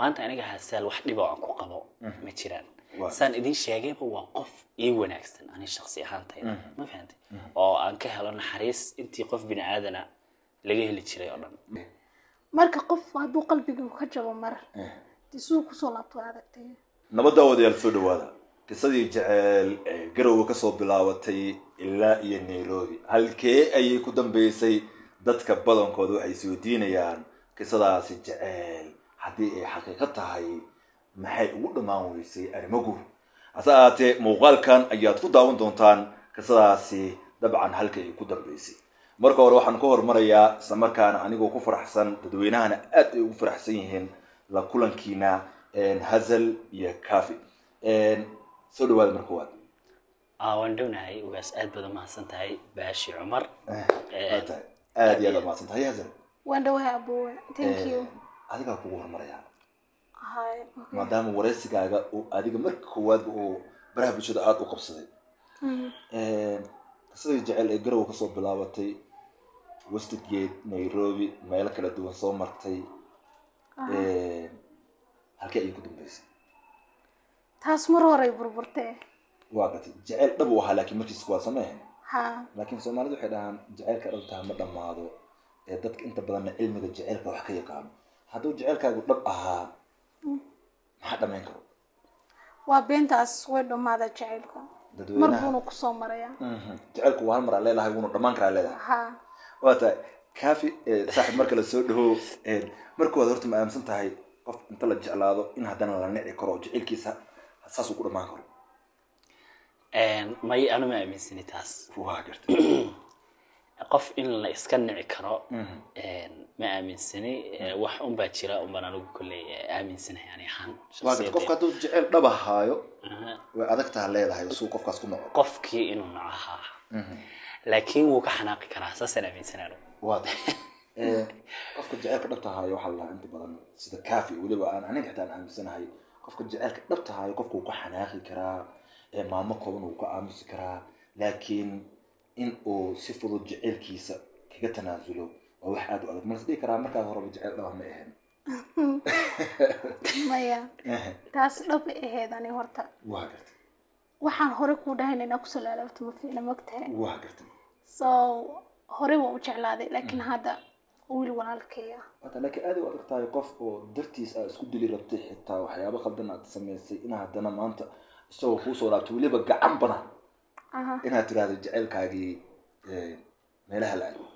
maanta aniga hasaal wax dhiba aan ku qabo ma jiraan Waa. saan idin sheegayba waa qof ii wanaagsan ani shaksi ahaantayda ma fahantay oo aan ka helo naxariis intii qof bini aadana laga heli jiray oo dhan marka qof hadduu qalbiga ka jabo mar dee siduu kusoo laabto waa adagtay nabadda wadayaal soo dhawaada qisadii jeceel ee garowga kasoo bilaabatay ilaa iyo nairobi halkee ayay ku dambeysay dadka badankooda waxay isweydiinayaan qisadaasi jeceel haddii ay xaqiiqo tahay maxay ugu dhammaan weysay arrimo guur hase ahaatee muuqaalkan ayaad ku daawan doontaan qisadaasi dabcan halkay ay ku dambeysay marka hore waxaan ka hormarayaa isla markaana anigoo ku faraxsan dadweynahana aad ay ugu faraxsan yihiin la kulankiina hazal iyo cafi soo dhawaada marka waad aa waan dhownahay ugaas aad baad umahadsan tahay baashi cumar waa tahay aad iyo aad umahadsan tahay hazal waan dhawahay abowe thank you adigaa kugu hormarayaa hay maadaama wareysigaaga uu adiga marka koowaadba uu baraha bulshada aada u qabsaday qisadii jecel ee garowa kasoo bilaabatay westgate nairobi meelo kala duwan soo martay halkee ayay ku dambeysay taas mar horay burburtee waa gatay jecel dhab u ahaa laakiin markiis waa sameen ha laakiin soomaalidu waxay dhahaan jaceylka dhabtaha ma dhammaado ee dadka inta badanna cilmiga jaceylka wax ka yaqaano hadduu jaceylkaagu dhab ahaa maxaa dhamayn karo waa beentaas way dhammaada jacaylka mar dadweynaha buuna kusoo marayaa Mhm. jaceylku waa hal mar aa leedahay wuuna dhammaan karaa leedahay ha waa tahay kafi saaxib marka la soo dhaho markooda horta ma aaminsan tahay qof inta la jeclaado in haddana la nici karo oo jaceylkiisa saasuu ku dhammaan karo may anu ma aaminsani taas waa gartay qof in la iska nici karo ma aaminsani wax unbaa jira unbaan anigu kolley aaminsanahay ani ahaan waa gartay qofka shakhsiyadeeda. hadduu jaceyl dhab ahaayo Aha. way adag taha leedahay suu qofkaas ku noco qofkii inuu nacahaa laakiin wuu ka xanaaqi karaa saasaan aaminsanaa anigu. waa tahay qofka jaceylka dhabta ahaayo waxaa la dhahaa inta badan sida kafi weliba aan aniga xitaa aan aaminsanahay qofka jaceylka dhabta ahaayo qofka wuu ka xanaaqi karaa ee maamo kooban wuu ka aamusi karaa laakiin in uu si fudud jaceylkiisa kaga tanaasulo waa wax aada u adag malas dhihi karaa markaa horeba jaceyl dhaba ma ahayn maya taas dhab ay ahayd ani horta waa gartay waxaan hore kuu dhahayn inaa kusoo laalaabto ma fiicna mogtahay waa gartay so hore waa u jeclaaday laakiin hadda wiil walaalkaya Wata, laakiin aad ay u adag tahay qof oo dartiis aad isku dili rabtay xitaa waxyaabo khaldan aad samaysay in haddana maanta isagoo kuusoo laabto weliba gacan badan aha inaad tiraahdo jaceylkaagii eh, meelaha la aado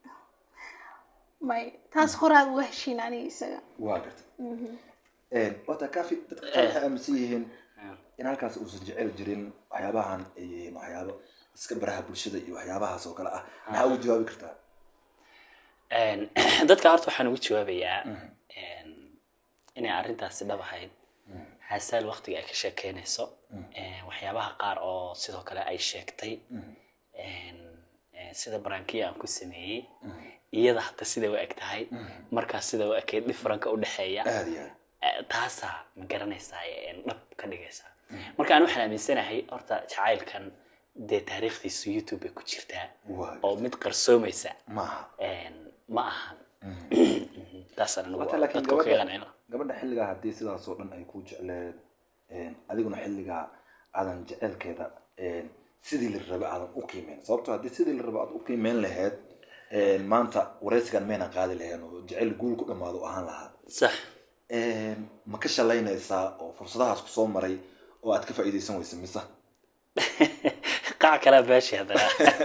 may taas hore aad uga heshiin aniga isaga waa gartay wata kafi dadka qaar waxay aaminsan yihiin in halkaas uusan jecel jirin waxyaabahan ay yihiin waxyaabo iska baraha bulshada iyo waxyaabahaas oo kale ah maxaa ugu jawaabi kartaa Een, dadka horta waxaan ugu jawaabayaa een, inay arrintaasi dhab ahayd hasaal waqtiga ay ka sheekeynayso een, waxyaabaha qaar oo sidoo kale ay sheegtay een, een, sida barankiya aan ku sameeyey iyada hata siday u eg tahay markaas sida u ekeyd differenka udhexeeya aada iyo aad Eh, taasaa ma garanaysaa een, dhab ka dhigaysaa marka aan waxaan aaminsanahay horta jacaylkan dee taariikhdiisu youtube bay ku jirtaa waa oo mid qarsoomaysa maaha een, ma ahan taasaan anigu Wata, laakiin dadka kaga gabadha qancina gabadha xilligaa haddii sidaas oo dhan ay ku jecleed adiguna xilligaa aadan jeceylkeeda sidii la rabay aadan u qiimeyn sababto haddii sidii la rabay aad u qiimeyn lahayd maanta wareysigan maynan qaadi lahayn oo jeceyl guul ku dhammaado ahaan lahaa sax ma ka shalaynaysaa oo fursadahaas kusoo maray oo aad ka faa'iidaysan weysa mise qac kalaa baashi haddana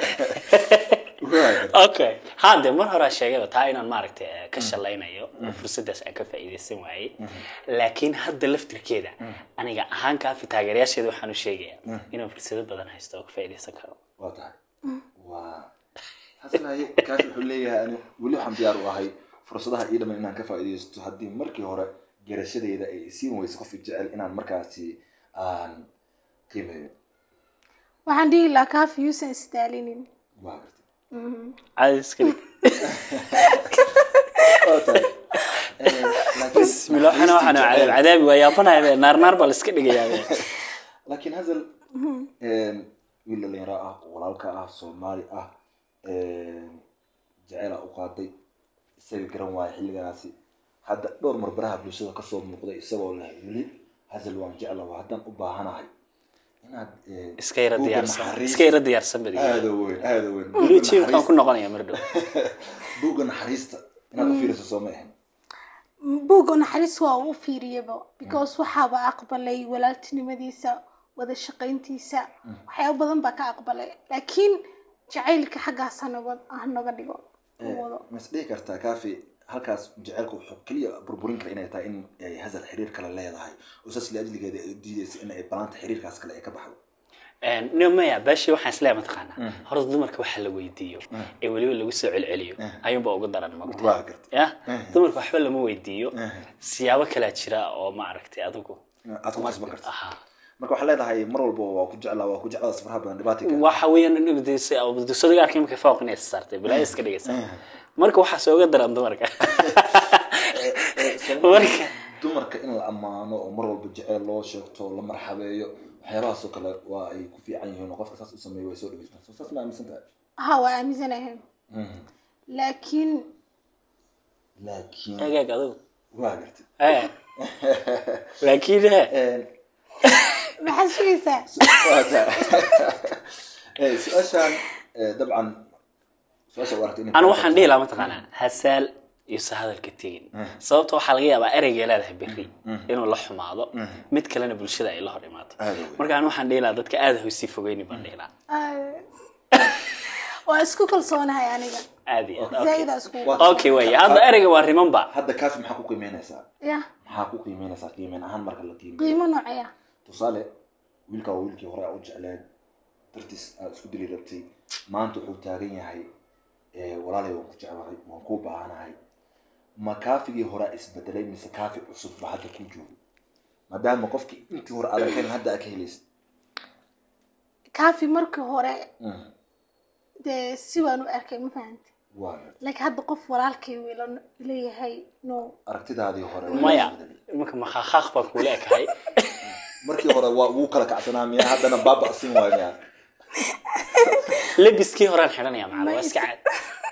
okay hadde mar horaa sheegayba taa inaan maaragtay eh, ka shalaynayo oo fursadaas aan ka faa'iidaysan waayey laakiin hadda laftirkeeda aniga ahaan kaafi taageerayaasheeda waxaan u sheegayaa inaan fursado badan haysto oo ka faa'iidaysan karo waa tahay waa haslaye kaas wuxuu leeyahay ani weli waxaan diyaar u ahay fursadaha ii dhaman inaan ka faa'iidaysto haddii markii hore garashadeeda ay siin weysa qof jecel inaan markaasi aan qiimeeyo waxaan dhihi lahaa kaafi yuusan isdaalinin waa gartay cadiska waa tahay laakiin bismillah waxana waxaan cadaab cadaabi waa yaabanaya naar naar baa la iska dhigayaa laakiin hazal wiil dhalinyaro ah walaalka ah soomaali ah jeceela u qaaday isaga garan waayo xilligaasi hadda dhowr mar baraha bulshada kasoo muuqday isagoo leh weli hasal waan jeclaha haddaan u baahanahay inaad eh, iska yara buugga diyaarsan naxariis- iska yara diyaarsan badi aada u weyn aada u weyn weli Buugga jiimkaan ku naxariista- noqonaya mar dhow buugga naxariista inaad u fiiriso soo ma ahan buugga naxariis waa u fiiriyaba because waxaaba aqbalay walaaltinimadiisa wada shaqayntiisa waxyaabo badan baa ka aqbalay laakiin jacaylka xaggaas hanoga hanoga dhigo uu wado ma is dhihi kartaa kaafi halkaas jaceylka wuxuu keliya burburin kara inay tahay in ay hasal xiriir kale leedahay oo saas liajligeeda ay u diidaysa in ay balaanta xiriirkaas kale ay ka baxdo no maya baashi waxaan isleeyahay mataqaanaa horta dumarka waxa la weydiiyo ee weliba lagu soo celceliyo ayuunba ugu daran mogta waa garta ya dumarka waxba lama weydiiyo siyaabo kalaa jira oo ma aragtay adigu aad ku qasban karta aha marka waxaa leedahay mar walba waa ku jeclaa waa ku jeclaa safaraha badan dhibaata ka waxa weeyaan dusadiga arkay markay fooq inay saartay bilaa iska dhigaysa marka waxaa sooga daran dumarka marka dumarka in la ammaano oo mar walba jeceyl loo sheegto la marxabeeyo waxyaabahaasoo kale waa ay ku fiican yihiin oo qofka saas u sameeyo way soo dhageystaan soo saas ma aaminsan tahay ha waa aaminsanahay laakiin laakiin agaag adigu waa gartay Eh. laakiin eh, maxaad sugaysaa waa tahay Eh, su-aashaan eh, dabcan su-aasha u aragtay inay anu waxaan dhihi lahaa mataqaanaa hasaal iyo se hadalka tegin sababta waxaa laga yaabaa ereygay leedahay berri inuu la xumaado mid kalena bulshada ay la hor imaato Aad u weyn. marka anu waxaan dhihi lahaa dadka aada ha usii fogeyni baan dhihi lahaa waa isku kalsoonahay aniga aad iyo aad zaaida isku Waa- okay way hadda ereyga waa rimanba hadda kaafi maxaa ku qiimeynaysaa ya maxaa ku qiimeynaysaa qiimeyn ahaan marka la qiimeeyo qiimo noocaya tusaale wiilka waa wiilkii hore aa u jecleen dartiis aad isku dili rabtay maanta wuxuu taagan yahay eh, walaalay waan ku jeclahay waan ku baahanahay ma kaafigii hore isbedelay mise kaafi cusub ba hadda ku joogo maadaama qofkii intii hore aadan kahelin hadda aa ka helaysa kaafi markii hore dee si waan u arkay ma fahanta waa gartay. laakiin hadda qof walaalkay wiila leeyahay no aragtidaadii hore waa maya isbedelay. imanka makhaakhaaq baan kuula ekahay markii hore waa wuu kala kacsanaa miya haddana baaba'sin waay miya lebiskii horaan xidhanaya macala waa iska caad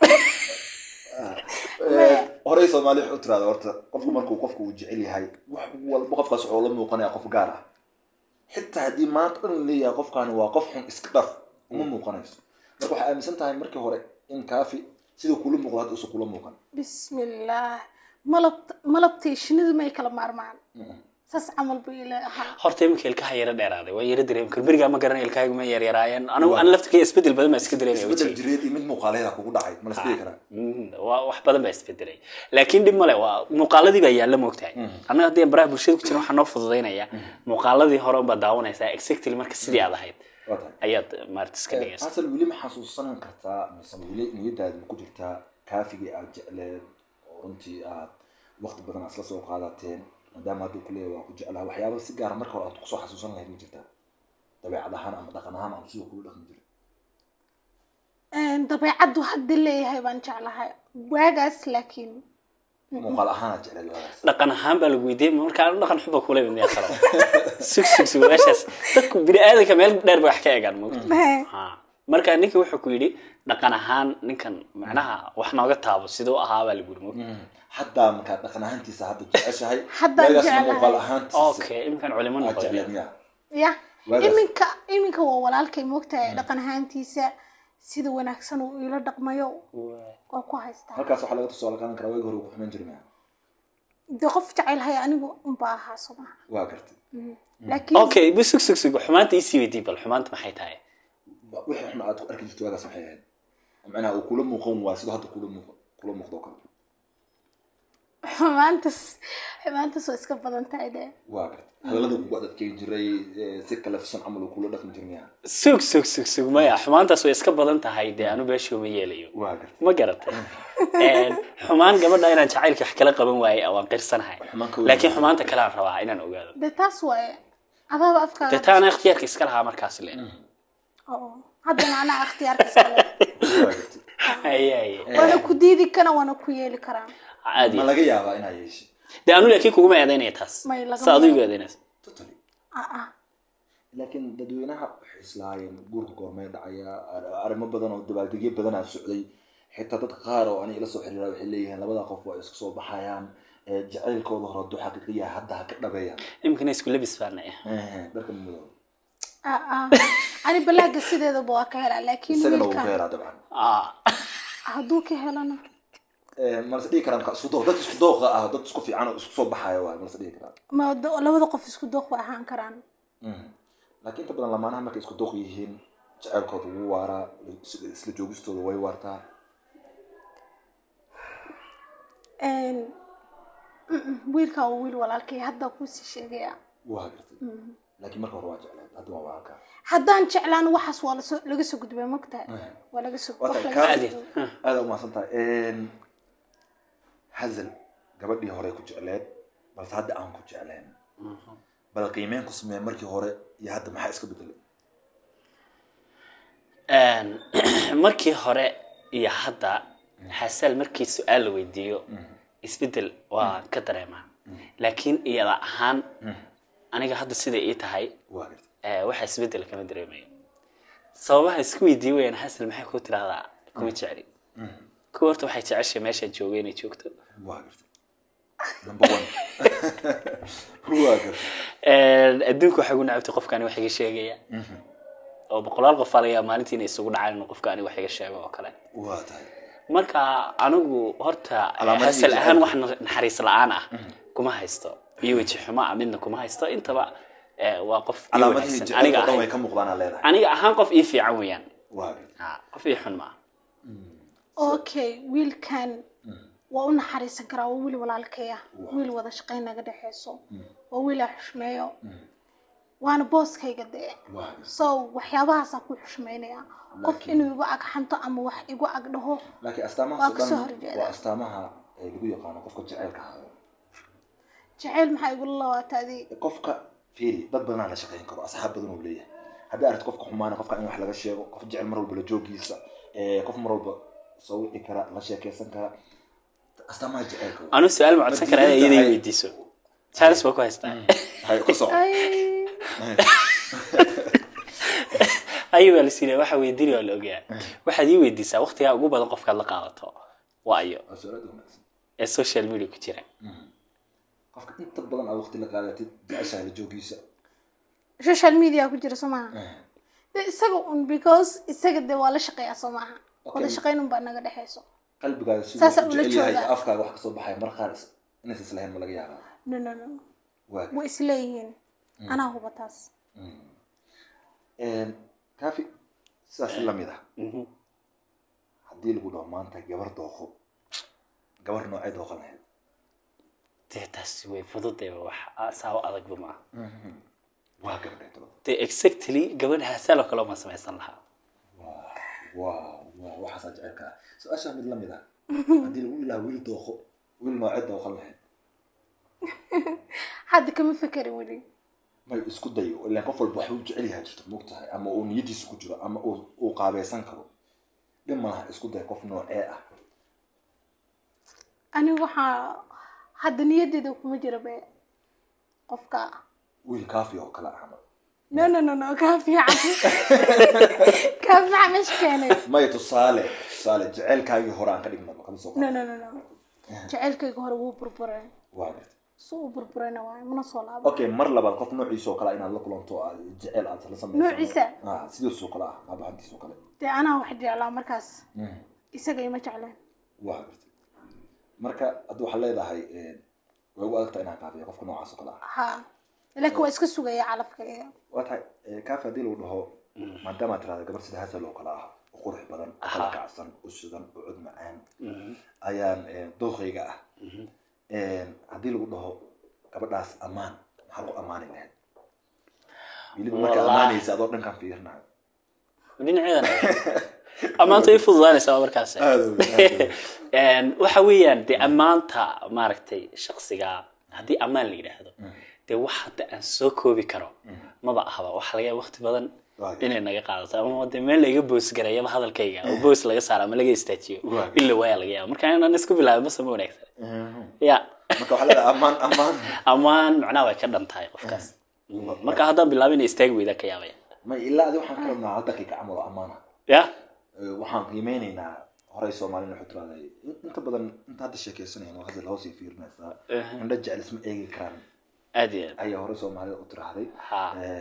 horey soomaali waxay u tiraada horta qofku markuu qofku uu jecel yahay wax walba qofkaas wuxuu la muuqanaya qof gaar ah xitaa haddii maanta dhan la leeyahay qofkaani waa qof xun iska dhaf uma muuqanayso marka waxay aaminsan tahay markii hore in kaafi siduu kula muuqdo hadda usan kula muuqan bismillaah malab malabtay shinidu may kala maarmaan saas camal buu ila ahaa horta iminka ilkaha yara dheeraaday waa yara dareemi kar berigaa ma garanay ilkahaygu ma yaryaraayeen anigu an laftirkay isbedel badan baa iska dareemaya isbedel wejigay jireed iyo mid muuqaaleeda kugu dhacay ma la isdhihi karaa Mm, waa wax badan baa isbedelay laakiin dhib male waa muuqaaladii baa yaalla moogtahay annaga haddii aan baraha bulshada ku jirin waxaa noo fududaynaya muuqaaladii hore unbaa daawanaysaa exactly marka sidii aad ahayd waa tahay ayaad maarata iska dhigaysa asal weli ma xasuusan kartaa mise weli niyadaada ma ku jirtaa kaafigii aad jecleed oo runtii aad waqti badan aad isla soo qaadateen maadaama hadduu kuleeyahay waa ku jeclaa waxyaaba si gaara marka hore aad kusoo xasuusan lahayd ma jirtaa dabeecad ahaan ama dhaqan ahaan ama siduu kula dhaqmi jira dabeecaddu hadda leeyahay baan jeclahay waagaas laakiin muuqaal ahaan aad jecleed waagaas dhaqan ahaan baa lagu weydiiyey marka anu dhaqan xuba kula mid miyaa kalo sug sug sug meeshaas dadku bini aadanka meel dheer bay wax ka egaan moogta Ha. marka ninka wuxuu ku yidhi dhaqan ahaan ninkan macnaha wax nooga taabo siduu ahaa baa lagu yidhi moogta haddaa markaa dhaqan ahaantiisa hadda jeceshahay Haddaan waagaasna jeclahay. muuqaal ahaantiisa okay iminkan culimo aad noqday jecleed miya ya Waagaas. iminka iminka waa walaalkay moogtahay dhaqan ahaantiisa sida wanaagsan uu ila dhaqmayo waa ku haystaa halkaas waxaa laga tusaale qaadan karaa waagi hore ugu xumaan jiri miya dee qof jecelhay anigu unbaa ahaa somaa waa gartay laakiin okay bu sug sug sug xumaanta isii weydii bal xumaanta maxay tahay wixii xun aad ku arki jirto waagaas maxay ahayd macnaha uu kula muuqan waa sidoo hadda kula muuqan kula muuqdo oo kale xumaantas xumaantas waa iska badan tahay dee waa gartay hadalladii kugu adadkeyn jiray eh, si kalafsan camal uu kula dhaqmi jir miya sug sug sug sug maya xumaantaas way iska badan tahay dee anu beeshoo ma yeelayo waa gartay ma garatay Een, xumaan gabadha inaan jacaylka wax kala qaban waayey waan qirsanahay Xumaan ka weyn. laakiin xumaanta kale aan rabaa inaan ogaado dee taas waaye adaaba afkaaga dee taana ikhtiyaarka iska lahaa markaas le oo haddana anaa ikhtiyaarka iska leh waa gartay Haye, haye. waana ku diidi kana waana ku yeeli karaa caadi ma laga yaabaa inaa yeeshay dee anu laakiin kuguma eedaynaya taas May lagama sa adigu yaabo. eedaynaysa totally ah ah laakiin dadweynaha waxay islaayeen guurka goormee dhacaya ar- arrimo badan oo dabaaldegyo badanaa socday xitaa dad qaar oo aniga ila soo xiriira waxay leeyihiin labada qof waa isku soo baxayaan ee jacaylkooda hore hadduu xaqiiqi yahay hadda ha ka dhabeeyaan iminkana isku labis baana Eh, dharka madow Ah, ah. ani balaaga sideedaba waa ka helaa laakiin isagana wuu ka wiilka helaa dabcan ah hadduu ka helana Eh, malase dhihi karaan marka isku dooq dad isku dooqa ah dad isku fiican oo isku soo baxaya waay malase dhihi karaan ma do- labada qof isku dooq way ahaan karaan Mhm. laakiin inta badan lamaanaha markay isku dooq yihiin jacaylkooda wuu waaraa is- isla joogistooda way waartaa Een, mm-mm, wiilkan waa wiil walaalkay hadda kuusii sheegaya waa gartay laakiin marka hore waa jeclayd hadda waa waarkaa haddaan jeclaan waxaas waa lasoo- laga soo gudbay mogtahay waa laga soo Waa wax tahay, laga kaadi. soo gudbay. aada umahadsan tahay hazal gabadhii hore ku jecleed balse hadda aan ku jecleen bal qiimeyn ku samee markii hore iyo hadda maxaa iska bedelay Een, markii hore iyo hadda xasal markii su-aal la weydiiyo isbedel waa ka dareemaa laakiin iyada ahaan aniga hadda sida ii tahay waa gartay eh, waxa isbedel kama dareemayo sababaha isku weydiin weyaan hasal maxay ku tirahdaa kuma jecli kuwa horta waxay jeceshay meeshaad joogay inay joogto waa gartay number one waa gartay Een, adduunka waxay gu nacabtay qofkaani wax iga sheegaya oo boqolaal qof aa laga yaaba maalintii inay isugu dhacaan inuu qofkaani wax iga sheego oo kale waa tahay marka anigu horta Calaamadihii hasal ahaan jacaylka. wax na- naxariis la-aan ah kuma haysto iyo weji xumo ah midna kuma haysto intaba eh, waa qof ii calaamadihii wanaagsan aniga jacaylka dhan way ahaan ka muuqdaan aa leedahay aniga ahaan qof ii fiican weeyaan waa gartay Ah, qof ii xun maaha okay wiilkan waa u naxariisan karaa waa wiil walaalkaya wiil wada shaqayn naga dhexeyso waa wiil aan xushmeeyo waana booskayga dee waa gartay so waxyaabahaasaan ku xushmeynaya qof inuu igu ag xanto ama wax igu ag dhaho laakiin astaamahaas Waa oo kasoo dhan horjeeda. waa astaamaha ee lagu yaqaano qofka jacaylka hayo jacayl maxaa igula labaata adi qofka fiiri dad badanaa la shaqayn karo asxaab badan uu leeyahay haddii aragto qofka xumaana qofka in wax laga sheego qof jecel mar walba la joogiisa eh, qof mar walba soo wici kara la sheekeysan kara astaamaha jacaylka waa. anu su-aal ma codsan karaa Ma iyada diidan i weydiiso charles baa ku haystaa hay ku soco ay ayi baa lasiiya waxa weydiinaya waa la ogaa waxaad ii weydiisaa waqtigaa ugu badan qofkaad la qaadato waa ayo waa su'aal wanaagsan ee social media ku jira qofka inta badan aad waqti la qaadatid jeceshahay la joogiisa social media ku jira soo maaha de isaga un because isaga de waa la shaqeeyaa soo maaha wada shaqayn un baa naga dhexeyso qalbigaaga siduu Saasa u ula jecel yahay jooga. iyo afkaaga wax kasoo baxaya mar qaar is- inaysan islahayn ma laga yaabaa no no no waa way isleeyihiin anaa huba taas kaafi sidaas lamid ah haddii lagu dhaho maanta gabar dooqo gabar noocee dooqan lahayd dee taasi way fududeeba wax asaabo adagba ma aha waa gabadhay tolo dee exactly gabadha hasaaloo kale uma samaysan lahaa waa waa waxaasaa jecelka ah su-aashaa mid lamid ah haddii lagu ilaha wiil dooqo wiil noocee dooqan lahayd hadda kama fekerin weli may isku dayo ilaan qof walba waxuu jecel yahay jirto moogtahay ama uu niyadiisa ku jiro ama uu uu qaabeysan karo dhib malaha isku day qof noocee ah aniga waxaa hadda niyadeeda kuma jira be qofka wiil kaafi oo kale ah ama no no no no kaa fiican kaa fiican meesha keenay may tusaale tusaale jecelkaagii hore aan ka dhignaba kama soo no qaado no no no jacaylkayga hore wuu burburay waa gartay si uu burburayna waayo mana soo laabo okay mar labaad qof noociisa oo kale ah inaad la kulanto oo aad jecel aad la sameyso Noociisa? ah sidaas oo kale ah aabahantiis oo kale dee anaa wax jeclaa markaas isaga ima jecleen waa gartay marka hadda waxaad leedahay eh, way ugu adagtaa inaan kaafiyo qofka noocaas oo kale ah ha laakiin waa iska sugaya calafkayga waa tahay eh, kaafi haddii lagu dhaho maadaama aad tirahda gabar sida hasal oo kale ah oo qurux badan oo kala kacsan u shidan oo cod macaan ayaan eh, dooqayga ah Eh, haddii lagu dhaho gabadhaas ammaan maxaa ku ammaani lahayd weliba markaa Wallahi. ammaanaysa adoo dhankan fiirinayo dhinaceedan ammaanta way fududaanaysaa markaas Een, waxa weeyaan dee ammaanta maaragtay shaksiga haddii ammaan la yidhaahdo dee wax hadda aan soo koobi karo maba ahaba waxa laga yaaba waqti badan Waayo. inay naga qaadato ama dee meel laiga boos garayaba hadalkayga oo boos laga saaro ama laga istaajiyo Waayo. ila waaya laga yaaba marka inaan isku bilaabin mase ma wanaagsan ya marka waxaa leedahay ammaan ammaan ammaan macnaha way ka dhan tahay qofkaas marka haddaan bilaabin inay istaagi weydaa ka yaabaya may ilaa adi waxaan ka rabnaa hal daqiiqa camal oo ammaana ya Eh, waxaan qiimeyneynaa horey soomaalina wuxuu tirahday in- inta badan inta hadda sheekeysanayaan oo hadda hoos ay fiirinaysaa Aha. indho jecel isma eegi karaan aad iyo aad ayaa horey soomaalida u tirahday Ha.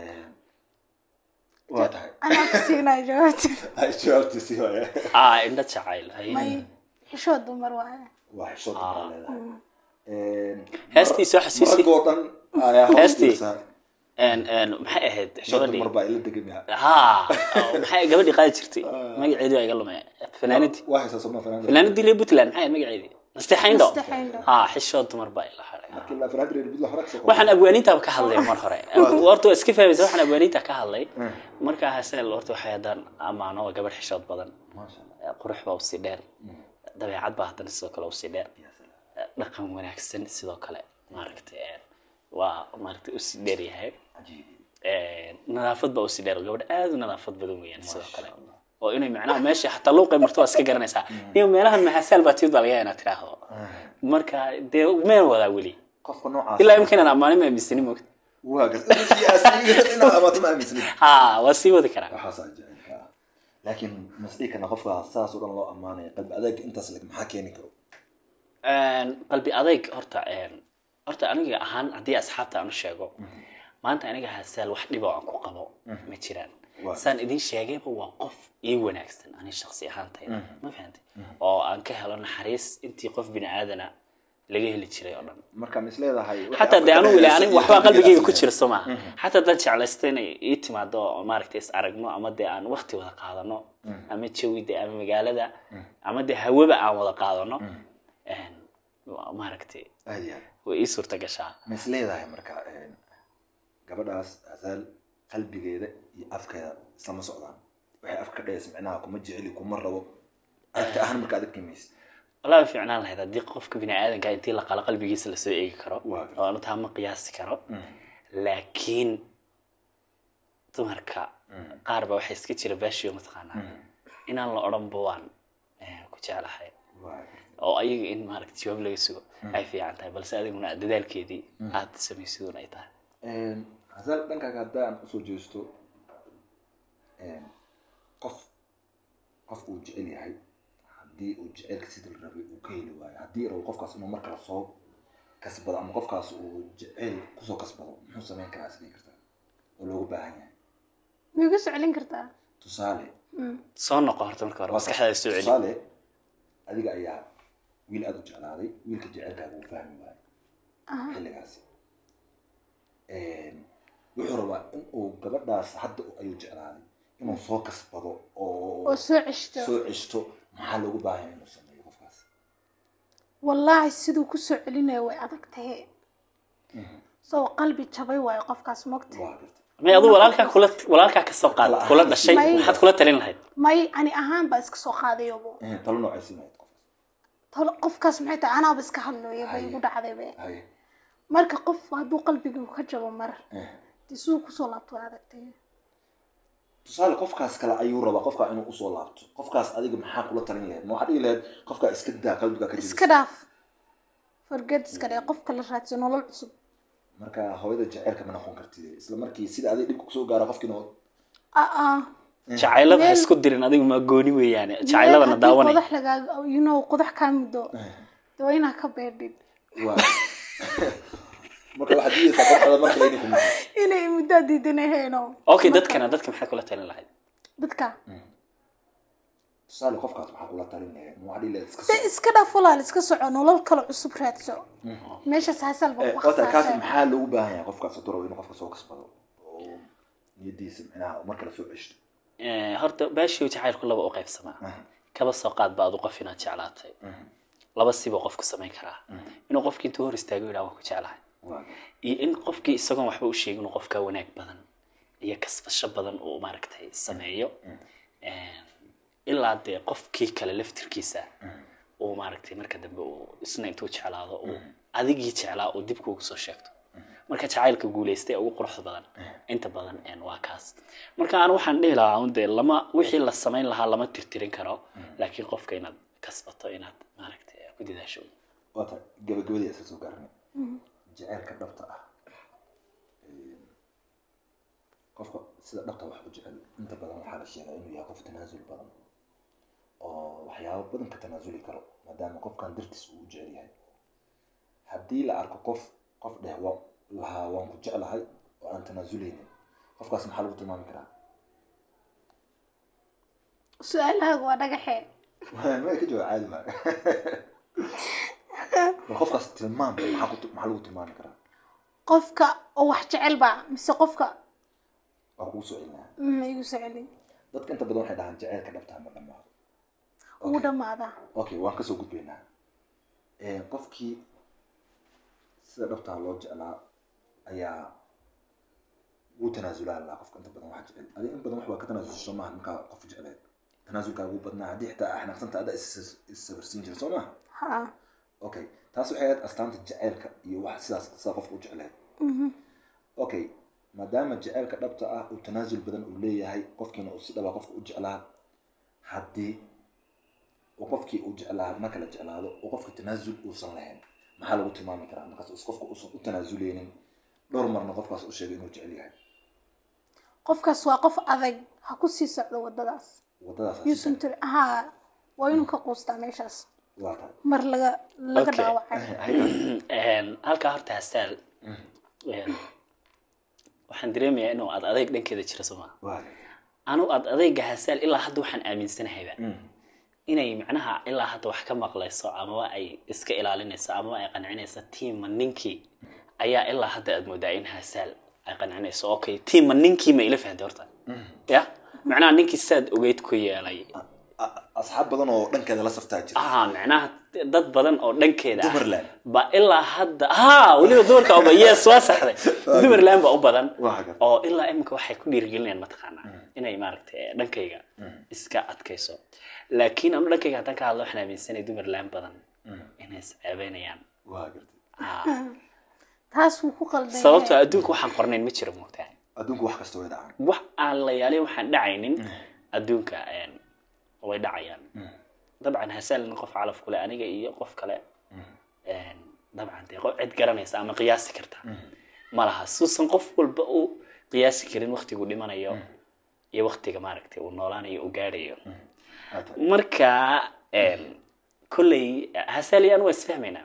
waa tahay anaa ku siinaya jawaabta ay jawaabtiisii waaya ah indho jacayl hay may xishood dumar waaye waa xishood baa leedahay Heestiisa waxa sii- maragoo dhan ayaa hoos Heestii? fiirsaa. Een- een, maxay ahayd xishood gabadhii dumar baa ila degamaya ha maxay gabadhii qaadi jirtay magaceedii waa iga lumay fanaanadii waa haysaa sooma fanaanada fanaanadii reer puntland maxay ahayd magaceedii nasteexayndho Nasteexayndho. ha xishood dumar baa ila haray markii la fanaanada reer budla hore kasoo waxaan abwaaniintaaba ka hadlay mar hore horta waa iska fahmaysa waxaan abwaaniinta ka hadlay markaa haseel horta waxay haddaan ammaano waa gabadh xishood badan maasha allah qurux baa usii dheer dabeecad baa haddana sidoo kale usii dheer Ya salaam. dhaqan wanaagsan sidoo kale maaragtay een, waa maaragtay usii dheer yahay cajiib Een, nadaafad baa usii dheer gabadh aad u nadaafad badan weeyaan sidoo kale oo inay macnaha meesha xataa luuqay marto waa iska garanaysaa iyo meelahan maxasaal baa timid baa laga yaabaa inaad tiraahdo marka dee meel wadaa weli qofka noocaas ilaa imika inaan ammaanin ma aaminsani mogta waa gas inaad amaato ma aaminsanid ha waa sii wadi karaa waxaasaa jacaylka ah laakiin masdhii kana qofka saas oo dhan loo ammaanaya qalbi adeeg intaas leg maxaa keeni karo Een, qalbi adayg horta een, horta aniga ahaan haddii asxaabta aan u sheego maanta aniga hasaal wax dhibo aan ku qabo ma jiraan Waa. saan idin sheegayba waa qof ii wanaagsan ani shaksi ahaantayda ma fahantay oo aan ka helo naxariis intii qof bini aadana laga heli jiray oo dhan marka mis leedahay xataa dee anugu ilaa aniga waxbaa qalbigayga ku jira soo maaha xataa haddaan jeclaysta inay ii timaado oo maaragtay is aragno ama dee aan waqti wada qaadano ama jawi dee ama magaalada ama dee hawaba aan wada qaadano een, waa maaragtay aad iyo aad way ii suurta gashaa mis leedahay marka een, gabadhaas asaal qalbigeeda iyo afkeeda islama socdaan waxay afka ka dhayaysa micnaha kuma jeceli kuma rabo aragti ahaan marka adag kimaysa wallahi way fiicnaan lahayd haddii qofka bini aadanka intii la qalo qalbigiisa lasoo eegi karo Waa gartay. oo anu taa ma qiyaasi karo laakiin dumarka qaar ba waxay iska jira baashiyo mataqaanaa inaan la odhanba waan eh, ku jeclahay waa oo ayaga in maaragta jawaab laga sugo ay fiican tahay balse adiguna dadaalkeedii aad samaysidun ay tahay hasaal dhankaaga haddaan usoo jeesto qof qof uu jecel yahay haddii uu jecelka sida la rabay uu ka heli waayo haddii rabo qofkaas inuu markale soo kasbado ama qofkaas uu jecel kusoo kasbado muxuu samayn karaa isdhihi kartaa oo loogu baahan yahay ma igu soclin kartaa tusaale soo noqo horta marka hore maskaxdaada soo celi tusaale adiga ayaa wiil aada u jeclaaday wiilka jecelkaaga uu fahmi waayo xilligaasi wuxuu rabaa in uu gabadhaas hadda ayuu jeclaaday inuu soo kasbado oo oo soo ceshto soo ceshto maxaa loogu baahan yahay inuu sameeyo qofkaas wallaahi siduu kusoo celinayo way adag tahe soo qalbi jabay waayo qofkaas mogta waa garta may adu walaalkaa kula walaalkaa ka soo qaad kula dhashay May- maxaad kula talin lahayd may ani ahaan baa iska soo qaadayobo Eh, talo noocay siinayd qofkaas talo qofkaas maxay tahay anaaba iska hadlooyo bay igu dhacdaybe haye marka qof hadduu qalbiga ka jabo mar Eh. dee siduu kusoo laabto way adag tahe tusaale qofkaas kale ayuu rabaa qofkaa inuu usoo laabto qofkaas adiga maxaa kula talin lahayd ma waxaad dhihi lahayd qofkaa iska daa qalbigaa ka iska jebisa dhaaf forget iska dhee qofka la raadso nolol cusub marka hooyada jecelka ma noqon kartid isla markii sida adiga dhibka kusoo gaara qofkiina aa jacaylada ha Meel- isku dirin adigu maa gooni weeyaane jacayladana daawanay qodax lagaaga you know qodax kaa muddo dee waa inaa ka beerdhid waa marka waxaad diidaysaa qofkada marka layni kuma inay muddaa diidanahayno okay dadkana dadka maxaad kula talin lahayd dadka tusaale qofkaas waxaa kula talin lahayd ma waxaad dhihi lahayd iska dee iska dhaaf walaal iska soco nolol kale cusub raadso meeshaas hasal ba Eh, ku wata kaas khasaarsay maxaa loogu baahan yahay qofkaas hadduu rabo inuu qofka soo kasbado oo niyadiisa micnaha uu markale soo ceshto Eh, horta baashiyo jacaylku laba u qaybsamaa kaba soo qaad ba adu qof inaad jeclaatay laba siba qofku samayn karaa inuu qofkii intuu hor istaago yidhaha waan ku jeclahay waa iyo in qofkii isagoon waxba u sheegin uu qofka wanaag badan iyo kasbasho badan uu maaragtay sameeyo ilaa dee qofkii kale laftirkiisa uu maaragtay marka dambe uu isna intuu jeclaado uu adigii jeclaa uu dib kuugu soo sheegto marka jacaylka guulaystay ee ugu quruxda badan inta badan een, waa kaas marka aan waxaan dhihi lahaa un dee lama wixii la samayn lahaa lama tirtirin karo laakiin qofka inaad kasbato inaad maaragtay ku dadaasho wata gabagabadii isla soo gaarnay jecelka dhabta ah Ee, qofka sida dhabta wax u jecel inta badan waxaa la sheegaa inuu yahay qof tanaasul badan oo waxyaabo badan ka tanaasuli karo maadaama qofkan dartiis uu u jecel yahay haddii la arko qof qof dheh wa lahaa waan ku jeclahay oo aan tanaasuleynin qofkaas maxaa lagu tilmaami karaa su-aalahaagu waa dhagaxee ma ka jawaab caadi maa bal qofkaas tilmaam maxaa ku maxaa lagu tilmaami karaa qofka oo wax jecel ba mise qofka waa kugu soo celinaa ma igu soo celin dadka inta badan waxay dhahaan jaceylka dhabtaa ma dhamaado ugu dhamaadaa okay waan kasoo gudbaynaa qofkii sida dhabtaa loo jeclaa ayaa wuu tanaasulaa laa qofka inta badan wax jecel adi in badan wax waa ka tanaasulsha soo maaha markaa qof jecleed tanaasulkaa ugu badnaa haddii xitaa axnaqsanta ada issabarsiin jira soo maaha ha okay taas waxay ahayd astaanta jaceylka iyo wax sidaas sida qofka u jecleed okay maadaama jaceylka dhabta ah uu tanaasul badan uu leeyahay qofkiina uu si dhabaa qofka u jeclaa haddii uu qofkii uu jeclaa marka la jeclaado oo qofka tanaasul uusan lahayn maxaa lagu tilmaami karaa markaas is qofka uusan u tanaasuleynin dhowr marna qofkaas u sheegay inuu jecel yahay qofkaas waa qof adag ha ku sii socdo wadadaas wadadaas yuusan tiri ha waa inuu ka quustaa meeshaas waa tahay mar laga laga Okay. dhaawacay Een, halkaa horta hastaal een, waxaan dareemayaa inuu ad adeyg dhankeeda jiro soo maa waa anu ad adeyga hastaal ilaa hadda waxaan aaminsanahayba Mm. inay macnaha ilaa hadda wax ka maqlayso amaba ay iska ilaalinayso amaba ay qancinayso tiima ninkii ayaa ilaa hadda aad moodaa in hasaal ay qancinayso okay tiima ninkii ma ila fahantay horta ya macnaha ninkii saad ogeyd ku yeelay A- asxaab badan oo dhankeeda la saftaa jira ah macnaha dad badan oo dhankeeda ah Dumarland. ba ilaa hadda ha weliba dumarka oba yes waa saxday dumarland ba u badan Waa hagar. oo ilaa iminka waxay ku dhiirigelinayaan mataqaanaa inay maaragtay dhankayga iska adkayso laakiin anu dhankayga haddaan ka hadlo waxaan aaminsanay dumarland badan inay isceebeynayaan waa gartay Ah, taas wuu ku qaldan sababtoo adduunka waxaan qornayn ma jiro moogtahay adduunku wax kasta way dhacaan wax aan la yaalin waxaan dhacaynin adduunka een, way dhacayaan dabcan hasaalin qof calaf kule aniga iyo qof kale een, dabcan dee qof cid garanaysa ama qiyaasi karta ma laha suusan qof walba uu qiyaasi karin waktigu dhimanayo iyo waktiga maaragtay uu noolaanayo uu gaadhayo Waa tahay. marka een, kolley hasaali aan waa isfahmaynaa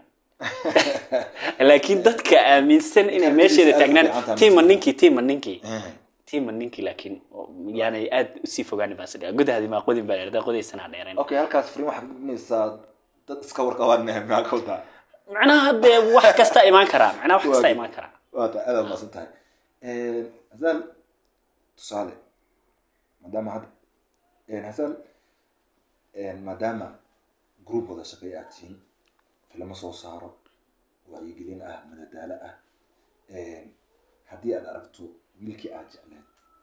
laakiin dadka aaminsan inay meesheeda aad u taagnaan fiican tahay tiima mise? ninkii tiima ninkii Eh, tiima ninkii laakiin oo yaanay aad usii fogaani baan sidhaa gudahaadi maa qodin baa dheerda qodaysanaa dheerayn okay halkaas frin waxaad gudbinaysaa dad iska warqabaan maxaa ka wadaa macnaha dee wax kasta imaan karaa macnaha wax kasta Waa- imaan karaa waa tahay aad maasan tahay hasaal tusaale maadaama hadda hasaal maadaama group wada shaqeey aad tihiin filamo soo saaro wacyigelin ah madadaalo ah haddii aad aragto wiilkii aad jecleed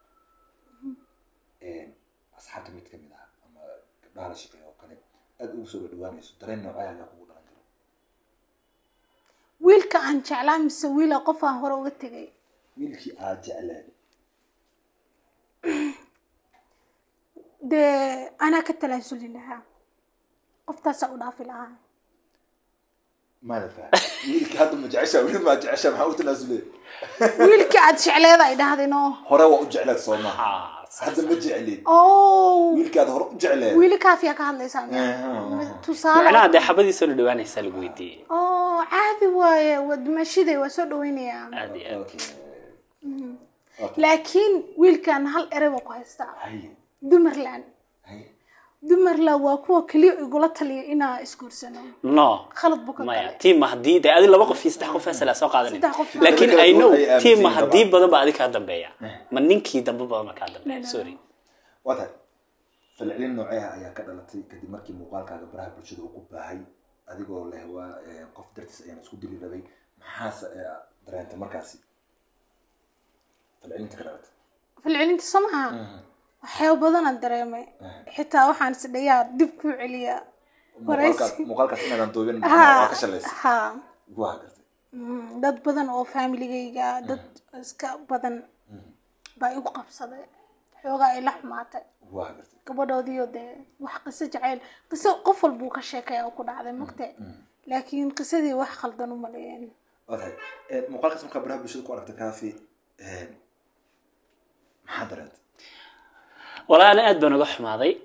asxaabta mid ka mid ah ama gabdhaha la shaqeeya oo kale aad ugu soo dhadhawaanayso dareen noocee ayaa kugu dhalan kara wiilka aan jeclaa mise wiila qof aan hore uga tegay wiilkii aad jecleed dee anaa ka talaasuli lahaa qoftaasaa u dhaafi lahaa maada faham wiilkii hadda ma jeceshaa weli maa jeceshaa maxaa u tanaasulay wiilkii aad jecleed ay dhahdeenoo hore waa u jecleed soo maha Ah, saas. hadda ma jeclid oh wiilkii aad hore u jecleed wiili kaafiyaa ka hadlaysaa Aha. tusaale macnaha dee xabadiisoo la dhawaanaysaa lagu weydiiyey oh caadi waaye waa dumashiday waa soo dhaweynayaa aad iyo aad Okay. laakiin wiilkan hal erey baa ku haystaa haye dumarland haye dumarland waa kuwa keliya igula taliya inaa isguursano no khalad buu ka maya galay tiima haddii dee adi laba qof iyo saddex qof asala soo qaadanay Saddex qof. laakiin Dadka i know ay aaminsan tiima yihiin haddii dabcan. badan ba adi kaa dambeeya ma ninkii dambe badan ba kaa dambeeya sorry waa tahay falcelin nooceeha ayaa ka dhalatay kadib markii muuqaalkaaga baraha bulshada uu ku baahay adigoo leh waa eh, qof dartiis ayaan isku dili rabay maxaase eh, dareentay markaasi falcelinta ka dhalatay falcelinta soo maha waxyaaba badanaan dareemay xitaa waxaan is dhayaa dib kuu celiyaa muuqaalkaas waraysi muuqaalkaas inaadan doobin ha waa ka shalaysa ha waa gartay Mm, dad badan oo familigayga dad iska badan baa igu qabsaday xoogaa ay la xumaatay waa gartay gabadhoodiyo dee wax qiso jacayl qiso qof walbuu ka sheekaya oo ku dhacday magte laakiin qisadii wax khaldan u maleeyeen waa tahay Eh, muuqaalkaas markaa baraha bulshada ku aragtay kaafi maxaa dareentay walaa ana aad baan uga xumaaday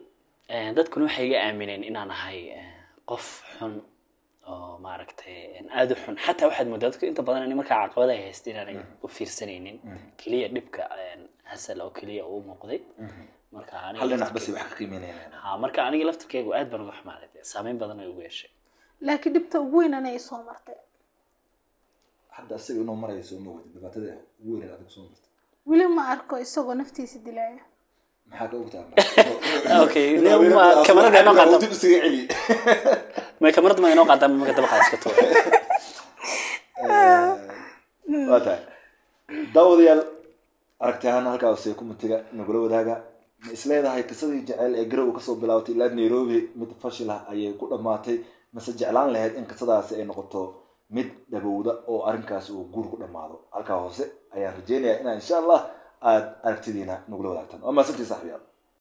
Eh, dadkuna waxay iga aamineen inaan ahay eh, qof xun oo maaragtay aada u xun xataa waxaad moodaa dadku inta badan in markaa caqabada ay haysta inaanay u fiirsanaynin keliya dhibka eh, hasal oo keliya uu muuqday marka aniga hal dhinac laftirkeyga- basi wax ka qiimeynayaan ha marka aniga laftirkeygu aad baan uga xumaaday dee saameyn badan ay ugu yeeshay laakiin dhibta ugu weyn anay soo martay hadda isaga inuu marayo soo ma wadi dhibaatada ugu weyn adiga soo martay weli ma arko isagoo naftiisa dilaya maxaa ka ogtaa Okay, ma- kamarada inoo qaata. dib isaga celi may kamarada ma inoo qaadaa marka dabaqaa iska tuura waa tahay daawadayaal aragti ahaan halkaa hoose kumatiga nagula wadaaga ma isleedahay qisadii jecel ee garow kasoo bilaabatay ilaa nairobi mid fashil ah ayay ku dhammaatay mase jeclaan lahayd in qisadaasi ay noqoto mid dhabowda oo arrinkaasi uu guur ku dhammaado halkaa hoose ayaan rajeynayaa inaa insha allah aada aragtidiina nagula wadaagtaan waa maasantii saxbiyaal